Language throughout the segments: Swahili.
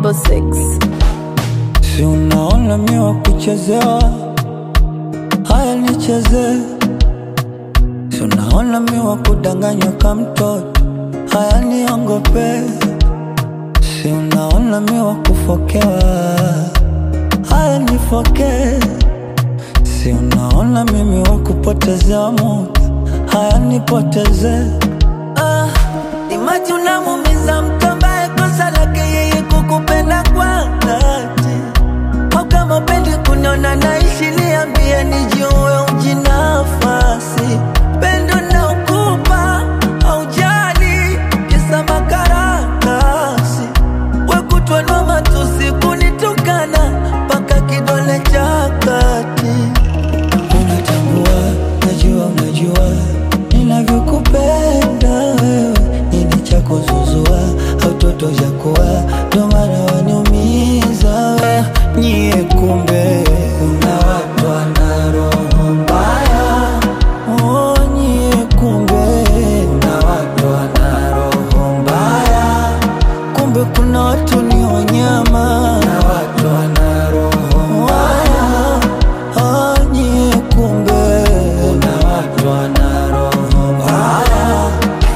double six. Si unaona mi wa kuchezewa, haya nicheze. Si unaona mi wa kudanganywa ka mtoto, haya niongope. Si unaona mi wa kufokewa, haya nifoke. Si unaona mimi wa kupotezewa muda, haya nipoteze. Ah, imaji unamumiza mtu ambaye kosa lake yeye kukupenda kwa dhati au kama upendi kuniona naishi, niambie nijue ujinafasi. Pendo na ukupa aujali kisa makaratasi, wekutwanwa matusi kunitukana mpaka kidole cha kati. Unatambua, najua, unajua ninavyokupenda wewe, nini cha kuzuzua au toto cha kuwa, ndo maana waniumiza we. Nyie kumbe una watu wana roho mbaya, oh, nyie kumbe una watu wana roho mbaya, kumbe kuna watu ni wanyama na watu wana roho mbaya, ah, nyie kumbe una watu wana roho mbaya.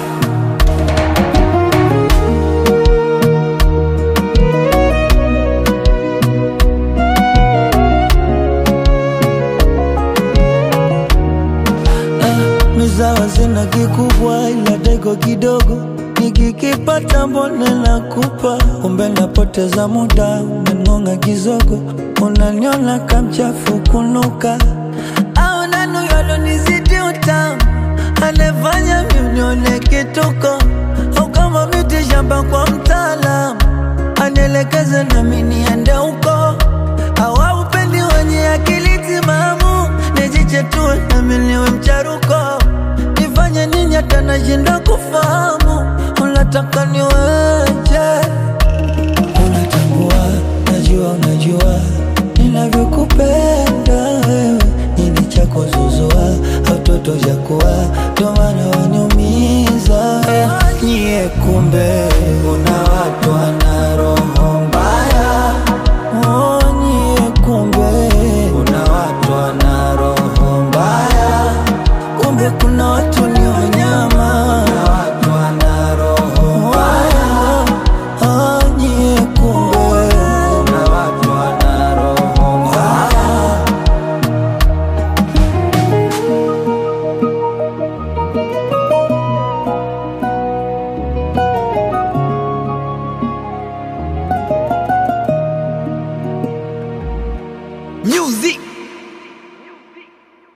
mizawa zina kikubwa ila dego kidogo nikikipata mbone nakupa kumbe napoteza muda umengonga kizogo unaniona kamchafu kunuka au nanuyolonizidi utamu anefanya miunione kituko au kama miti shamba kwa mtaalamu anielekeze nami niende huko au upendi wenye akili timamu nijichetue nami niwe mcharuko nifanye nini hata nashindwa kufahamu unataka niweje unatambua najua unajua ninavyokupenda wewe nini cha kuzuzua au toto cha kuwa ndo maana waniumiza nyie kumbe una